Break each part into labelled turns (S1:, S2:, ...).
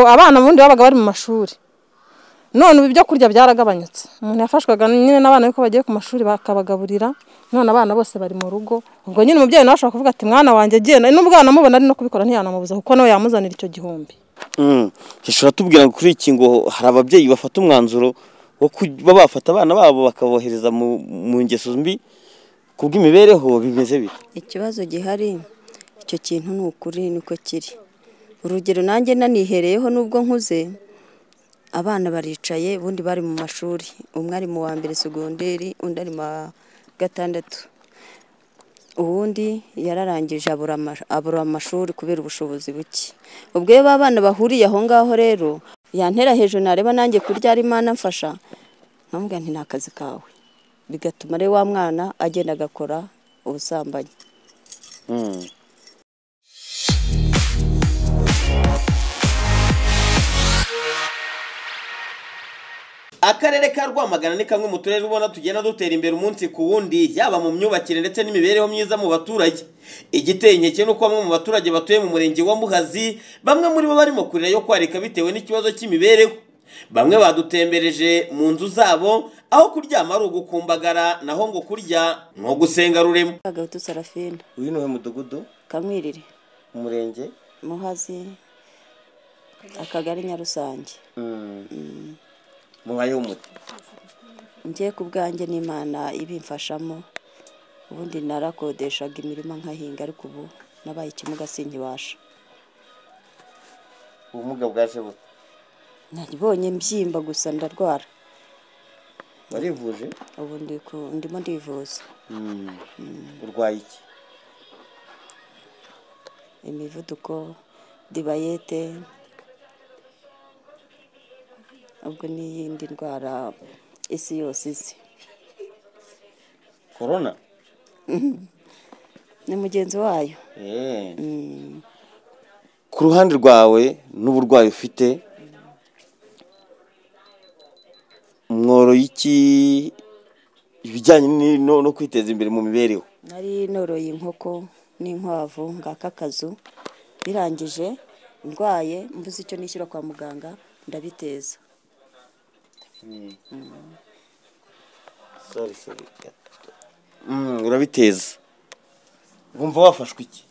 S1: Abana ubundi babaga bari mu mashuri, none ubu ibyo kurya byaragabanyutse, umuntu yafashwaga nyine n'abana be ko bagiye ku mashuri bakabagaburira, none abana bose bari mu rugo, ubwo nyine umubyeyi nawe ashobora kuvuga ati mwana wanjye agenda, nubwo yanamubona ari no kubikora ntiyanamubuza kuko nawe yamuzanira icyo gihumbi.
S2: ushobora tubwira kuri iki ngo hari ababyeyi bafata umwanzuro wo kuba bafata abana babo bakabohereza mu ngeso mbi kubw'imibereho bimeze bite
S3: ikibazo gihari icyo kintu ni ukuri niko kiri urugero nanjye nanihereyeho nubwo nkuze abana baricaye ubundi bari mu mashuri umwe ari mu wa mbere segonderi undi ari mu wa gatandatu uwundi yararangije abura amashuri kubera ubushobozi buke ubwo iyo ba bana bahuriye aho ngaho rero yantera hejuru nareba nanjye kurya ari imana mfasha nkamubwira nti ni akazi kawe bigatuma rero wa mwana agenda agakora ubusambanyi
S2: akarere ka rwamagana ni kamwe mu turere ubona tugenda dutera imbere umunsi ku wundi yaba mu myubakire ndetse n'imibereho myiza mu baturage igiteye inkeke ni uko bamwe mu baturage batuye mu murenge wa muhazi bamwe muri bo barimo kurira yo kwarika bitewe n'ikibazo cy'imibereho bamwe badutembereje mu nzu zabo aho kuryama ari ugukumbagara naho ngo kurya ni ugusenga rurema
S3: agahutu sarafina
S2: uyu ni we mudugudu
S3: kamwirire
S2: umurenge
S3: muhazi akagari nyarusange
S2: mubayeho umuti
S3: njye ku bwanjye n'imana ibimfashamo ubundi narakodeshaga imirima nkahinga ariko ubu nabaye ikimuga sinkibasha
S2: ubumuga bwaje buto
S3: nabonye mbyimba gusa ndarwara
S2: warivuje
S3: ubu ndi ku- ndimo ndivuza
S2: urwaye iki
S3: imivuduko dibayete ubwo n'iyindi ndwara isi yose izi
S2: korona
S3: ni mugenzi wayo
S2: ku ruhande rwawe n'uburwayi ufite mworo y'iki ibijyanye ni- no no kwiteza imbere mu mibereho
S3: nari noroye inkoko n'inkwavu ngaka akazu birangije ndwaye mbuze icyo nishyura kwa muganga ndabiteza
S2: Mm, urabiteza wumva wafashwe iki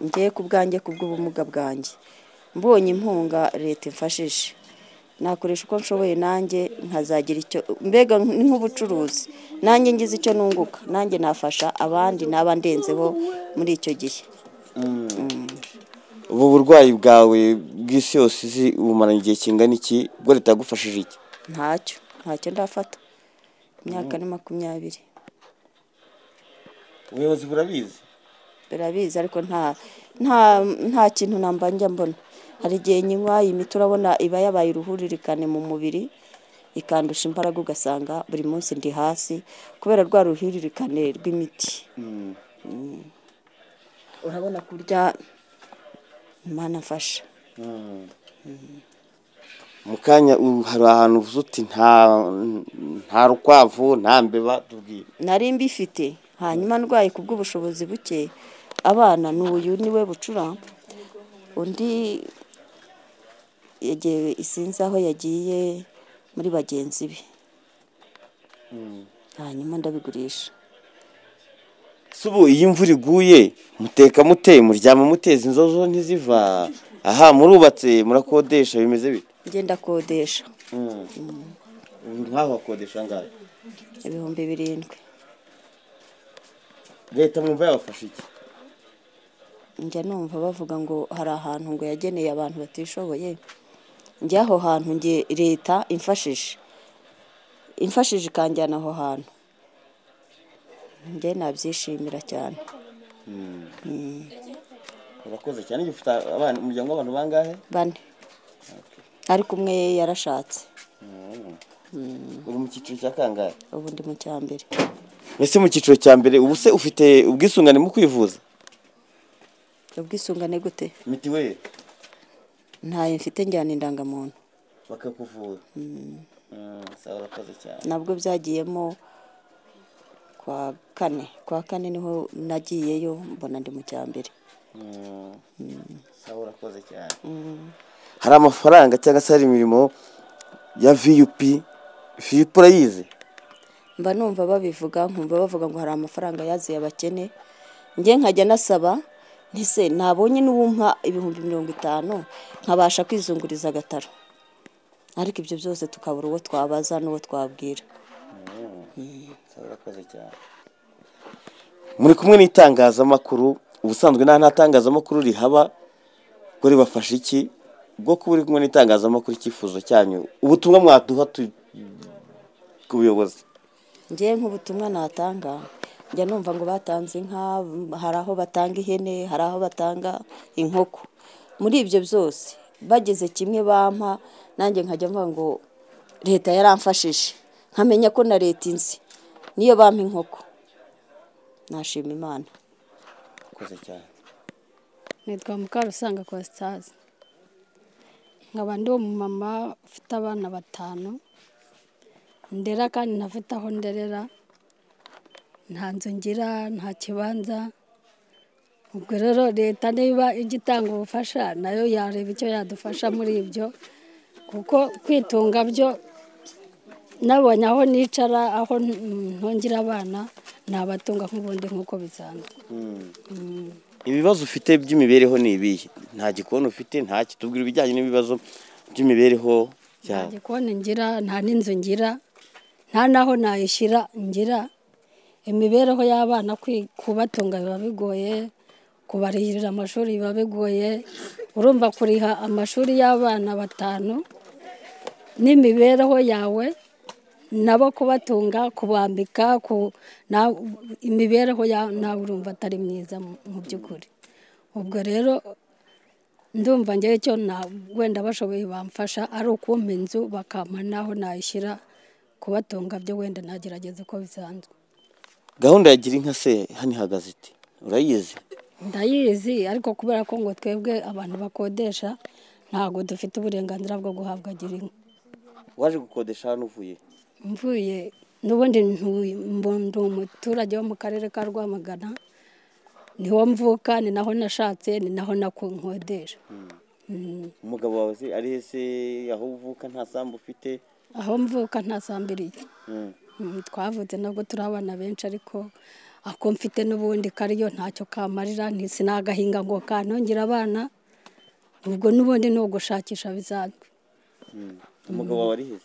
S3: ngiye ku bwanjye ku bw'ubumuga bwanjye mbonye impunga leta imfashije nakoresha uko nshoboye nanjye nkazagira icyo mbega ni nk'ubucuruzi nanjye ngize icyo nunguka nanjye nafasha abandi n'aba ndenzeho muri icyo gihe
S2: ubu burwayi bwawe bw'isi yose izi bumaranye igihe kingana iki ubwo leta yagufashije iki
S3: ntacyo ntacyo ndafata imyaka ni makumyabiri
S2: ubuyobozi burabizi
S3: birabizi ariko nta nta nta kintu namba njya mbona hari igihe nyinywa iyi miti urabona iba yabaye uruhuririkane mu mubiri ikandusha imbaraga ugasanga buri munsi ndi hasi kubera rwa ruhuririkane rw'imiti Mm. urabona kurya imana mfasha
S2: mu kanya u- hari ahantu uvuze uti nta nta rukwavu nta mbeba tubwire
S3: nari mbifite hanyuma ndwaye ku bw'ubushobozi buke abana ni uyu niwe bucura undi yagiye isinzi aho yagiye muri bagenzi be hanyuma ndabigurisha
S2: se ubu iyo imvura iguye muteka mute muryama muteza inzozo ntiziva aha murubatse murakodesha bimeze bite
S3: ngenda akodesha
S2: ubu nk'aho hakodesha angahe
S3: ibihumbi birindwi
S2: leta mwumva yabafasha iki
S3: njya numva bavuga ngo hari ahantu ngo yageneye abantu batishoboye njya aho hantu nge leta imfashije imfashije ikanjyana aho hantu njye nabyishimira cyane
S2: urakoze cyane igihe ufite abana umuryango w'abantu bangahe
S3: bane ariko umwe yarashatse
S2: uri mu cyiciro cya kangahe
S3: ubu ndi mu cya mbere
S2: ese mu cyiciro cya mbere ubu se ufite ubwisungane mu kwivuza
S3: ubwisungane gute
S2: mitiweli
S3: ntayo mfite njyana indangamuntu
S2: bakakuvura sawa urakoze cyane
S3: nabwo byagiyemo kwa kane kwa kane niho nagiyeyo mbona ndi mu cya mbere
S4: sawa urakoze cyane
S2: hari amafaranga cyangwa se hari imirimo ya viyupi viyupi urayizi
S3: mba numva babivuga nkumva bavuga ngo hari amafaranga yaziye abakene njye nkajya nasaba ntise nabonye n'uwumpa ibihumbi mirongo itanu nkabasha kwizunguriza agataro ariko ibyo byose tukabura uwo twabaza n'uwo twabwira
S4: sawa urakoze cyane
S2: muri kumwe n'itangazamakuru ubusanzwe nta nta tangazamakuru rihaba ngo ribafashe iki bwo kuba uri kumwe n'itangazamakuru icyifuzo cyanyu ubutumwa mwaduha tu- ku buyobozi
S3: njye nk'ubutumwa natanga njya numva ngo batanze inka hari aho batanga ihene hari aho batanga inkoko muri ibyo byose bageze kimwe bampa nanjye nkajya mvuga ngo leta yaramfashije nkamenya ko na leta inzi niyo bampa inkoko nashima imana
S4: urakoze cyane
S5: nitwa mukarusanga kositazi nkaba ndi umumama ufite abana batanu ndera kandi ntafite aho nderera nta nzu ngira nta kibanza ubwo rero leta niba ijya itanga ubufasha nayo yareba icyo yadufasha muri ibyo kuko kwitunga byo nabonye aho nicara aho ntungira abana nabatunga nk'ubundi nk'uko bisanzwe
S2: ibibazo ufite by'imibereho ni ibihe nta gikoni ufite nta kitubwira ibijyanye n'ibibazo by'imibereho
S5: nta
S2: yawe
S5: gikoni ngira nta n'inzu ngira nta n'aho nayishyira ngira imibereho y'abana kwi- kubatunga biba bigoye kubarihirira amashuri biba bigoye urumva kuriha amashuri y'abana batanu n'imibereho yawe nabo kubatunga kubambika ku- na- imibereho yawe nawe urumva atari myiza mu- mu by'ukuri ubwo rero ndumva njyewe icyo na wenda bashoboye bamfasha ari ukumpa inzu bakampa n'aho nayishyira kubatunga byo wenda nagerageza uko bisanzwe
S2: gahunda ya gira inka se hano ihagaze iti urayizi
S5: ndayizi ariko kubera ko ngo twebwe abantu bakodesha ntabwo dufite uburenganzira bwo guhabwa gira inka
S2: waje gukodesha hano uvuye
S5: mvuye n'ubundi ntuye- mbu- ndi umuturage wo mu karere ka rwamagana niho mvuka ni naho nashatse ni naho nakodesha
S2: umugabo wawe se ari ese aho uvuka nta sambu ufite
S5: aho mvuka ntasambiriye
S2: Mm.
S5: Mm, twavutse nabwo turi abana benshi ariko ako mfite n'ubundi kariyo ntacyo kamarira ntisinagahinga ngo kanongera abana ubwo n'ubundi ni ugushakisha bisanzwe
S2: umugabo wawe ari heza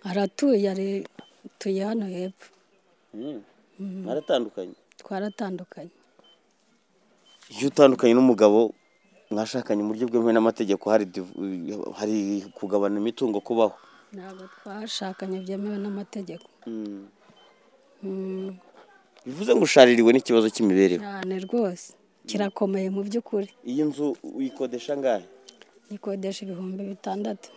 S5: aratuye ari- atuye hano hepfo
S2: Mm. mwaratandukanye
S5: twaratandukanye
S2: iyo utandukanye n'umugabo mwashakanye mu buryo bwemewe n'amategeko hari div- hari kugabana imitungo kubaho
S5: ntabwo twashakanye byemewe n'amategeko
S2: Mm.
S5: Mm,
S2: bivuze ngo ushaririwe n'ikibazo cy'imibereho
S5: cyane rwose kirakomeye mu by'ukuri
S2: iyi nzu uyikodesha angahe
S5: nikodesha ibihumbi bitandatu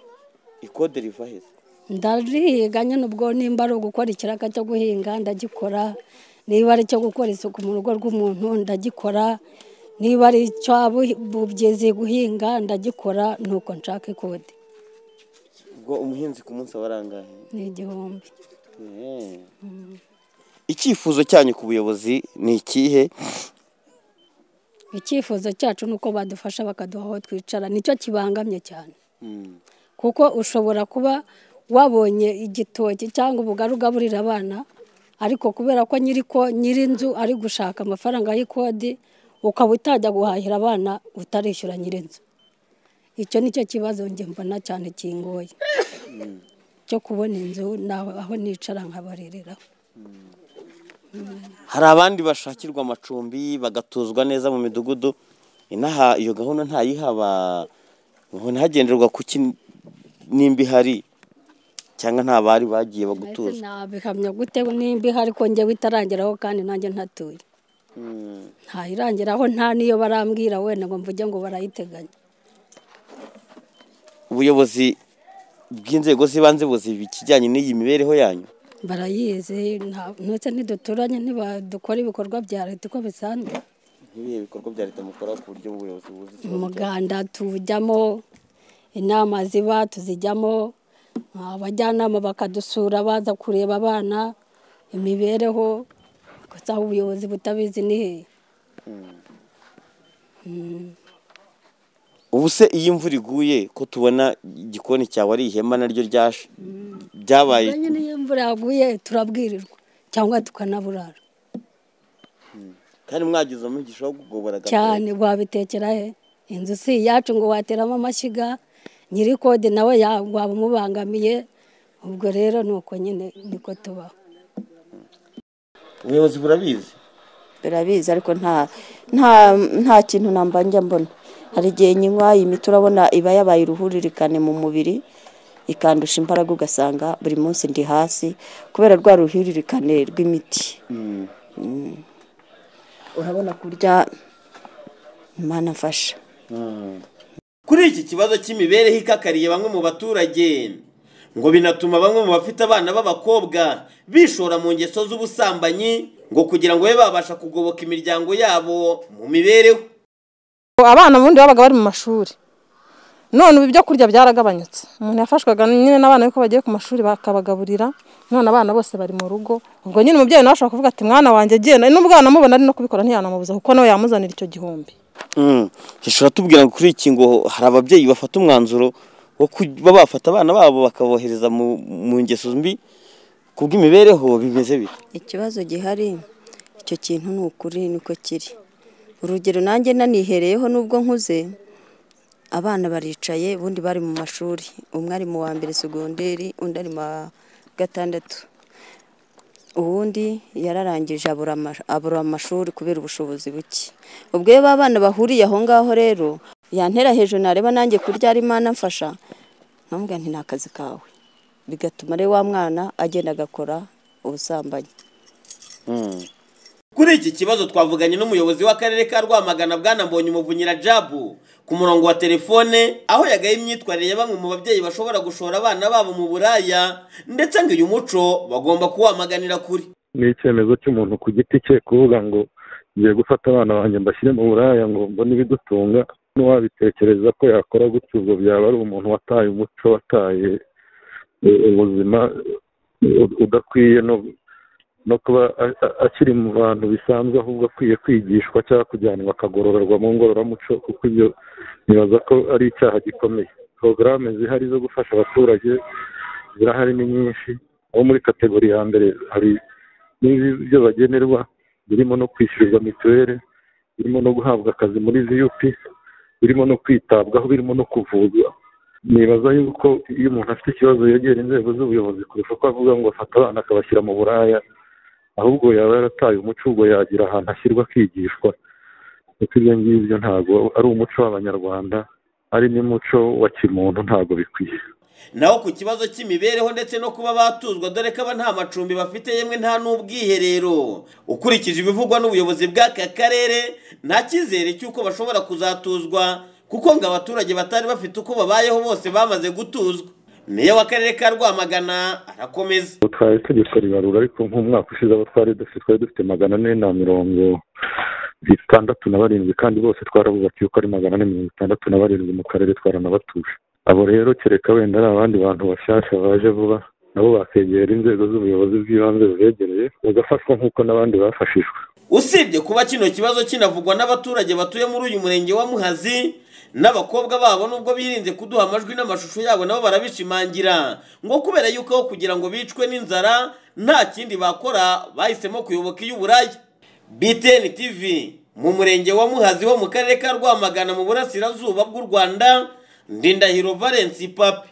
S2: ikode riva heza
S5: ndarihiga nyine ubwo nimba ari ugukora ikiraka cyo guhinga ndagikora niba ari icyo gukora isuku mu rugo rw'umuntu ndagikora niba ari icyo bugezi guhinga ndagikora ni uko nshaka ikode
S2: ubwo umuhinzi ku munsi aba ari angahe
S5: ni igihumbi
S2: Eh. icyifuzo cyanyu ku buyobozi ni ikihe
S5: icyifuzo cyacu ni uko badufasha bakaduha aho twicara nicyo kibangamye cyane
S2: Mm.
S5: kuko ushobora kuba wabonye igitoki cyangwa ubugari ugaburira abana ariko kubera ko nyiri ko nyir'inzu ari gushaka amafaranga y'ikodi ukaba utajya guhahira abana utarishyura nyir'inzu icyo ni cyo kibazo njye mbona cyane kingoye cyo kubona inzu naho aho nicara nkabarerera
S2: hari abandi bashakirwa amacumbi bagatuzwa neza mu midugudu inaha iyo gahunda ntayihaba ngo ntagenderwa ku ki nimba ihari cyangwa nta bari bagiye
S5: ndetse
S2: bagutuza
S5: nabihamya gute nimba ihari ko njyewe itarageraho kandi nanjye ntatuye
S2: Mm.
S5: ntayirangiraho nta n'iyo barambwira wenda ngo mvuge ngo barayiteganya
S2: ubuyobozi bw'inzego z'ibanze buziba ikijyanye n'iyi mibereho yanyu
S5: barayizi nta- ndetse ntiduturanye ntibadukora ibikorwa bya leta uko bisanzwe
S2: nk'ibihe bikorwa bya leta mukora ku buryo ubuyobozi buzi
S5: umuganda tujyamo inama ziba tuzijyamo abajyanama bakadusura baza kureba abana imibereho gusa aho ubuyobozi butabizi ni hehe
S6: ubu se iyo imvura iguye ko tubona igikoni cyawe ari ihema naryo ryashe byabaye
S5: ubwo nyine iyo imvura yaguye turabwirirwa cyangwa tukanaburara
S6: kandi mwagize umugisha wo kugobora
S5: cyane wabitekera he inzu si iyacu ngo wateramo amashyiga nyiri kode nawe ya- waba umubangamiye ubwo rero ni uko nyine niko tubaho
S6: ubuyobozi burabizi
S3: birabizi ariko nta nta nta kintu namba njya mbona hari igihe nyinywa imiti urabona iba yabaye uruhuririkane mu mubiri ikandusha imbaraga ugasanga buri munsi ndi hasi kubera rwa ruhuririkane rw'imiti Mm. urabona kurya imana mfasha
S2: Kuri iki kibazo cy'imibereho ikakariye bamwe mu baturage ngo binatuma bamwe mu bafite abana b'abakobwa bishora mu ngeso z'ubusambanyi ngo kugira ngo babe babasha kugoboka imiryango yabo mu mibereho
S1: abana ubundi babaga bari mu mashuri none ubu ibyo kurya byaragabanyutse umuntu yafashwaga nyine n'abana yuko bagiye ku mashuri bakabagaburira none abana bose bari mu rugo ubwo nyine umubyeyi nawe ashobora kuvuga ati mwana wanjye agenda n'ubwo yanamubona ari no kubikora ntiyanamubuza kuko nawe yamuzanira icyo gihumbi
S6: dushobora tubwira ngo kuri iki ngo hari ababyeyi bafata umwanzuro wo kuba bafata abana babo bakabohereza mu- mu ngeso mbi ku bw'imibereho bimeze bite
S3: ikibazo gihari icyo kintu ni ukuri niko kiri urugero nanjye nanihereyeho nubwo nkuze abana baricaye ubundi bari mu mashuri umwe ari mu wa mbere segonderi undi ari mu wa gatandatu uwundi yararangije abura ama- abura amashuri kubera ubushobozi buke ubwo iyo ba bana bahuriye aho ngaho rero yantera hejuru nareba nanjye kurya ari imana mfasha nkamubwira nti ni akazi kawe bigatuma rero wa mwana agenda agakora ubusambanyi
S2: Kuri iki kibazo twavuganye n'umuyobozi w'akarere ka Rwamagana Bwana Mbonyumuvunyira Jabu ku murongo wa telefone aho yagaye imyitwarire ya bamwe mu babyeyi bashobora gushora abana babo mu buraya ndetse ngo uyu muco bagomba kuwamaganira kuri
S7: ni icyemezo cy'umuntu ku giti cye kuvuga ngo ngiye gufata abana banjye mbashyire mu buraya ngo mbone ibidutunga n'uwabitekereza ko yakora gutyo ubwo byaba ari umuntu wataye umuco wataye eh, ubuzima eh, udakwiye no no kuba a- a- akiri mu bantu bisanzwe ahubwo akwiye kwigishwa cyangwa kujyanwa akagororerwa mu ngororamuco kuko ibyo nibaza ko ari icyaha gikomeye porogaramu zihari zo gufasha abaturage zirahari ni nyinshi aho muri kategori ya mbere hari n'ibyo bagenerwa birimo no kwishyurirwa mituweli birimo no guhabwa akazi muri viyupi birimo no kwitabwaho birimo no kuvurwa nibaza yuko iyo umuntu afite ikibazo yegera inzego z'ubuyobozi kurusha ko avuga ngo afata abana akabashyira mu buraya ahubwo yaba yarataye umuco ubwo yagira ahantu ashyirwa akigishwa kuko ibyo ngibyo ntabwo ari umuco w'abanyarwanda ari n'umuco wa kimuntu ntabwo bikwiye
S2: naho ku kibazo cy'imibereho ndetse no kuba batuzwa dore ko aba nta macumbi bafite yemwe nta n'ubwiherero ukurikije ibivugwa n'ubuyobozi bw'aka karere nta cyizere cy'uko bashobora kuzatuzwa kuko ngo abaturage batari bafite uko babayeho bose bamaze gutuzwa meya w'akarere ka rwamagana arakomeza
S7: ubu twari itegeko ribarura ariko nk'umwaka ushize abo twari dufite twari dufite magana ane na mirongo itandatu na barindwi kandi bose twarabubakiye uko ari magana ane mirongo itandatu na barindwi mu karere twaranabatuje abo rero kereka wenda ari abandi bantu bashyashya baje vuba nabo bakegera inzego z'ubuyobozi bw'ibanze bubegereye bagafashwa nk'uko n'abandi bafashijwe
S2: usibye kuba kino kibazo kinavugwa n'abaturage batuye muri uyu murenge wa muhazi n'abakobwa babo nubwo birinze kuduha amajwi n'amashusho yabo nabo barabishimangira ngo kubera yuko aho kugira ngo bicwe n'inzara nta kindi bakora bahisemo kuyoboka iy'uburaya btn tv mu murenge wa muhazi ho mu karere ka rwamagana mu burasirazuba bw'u rwanda ndindahiro valence papi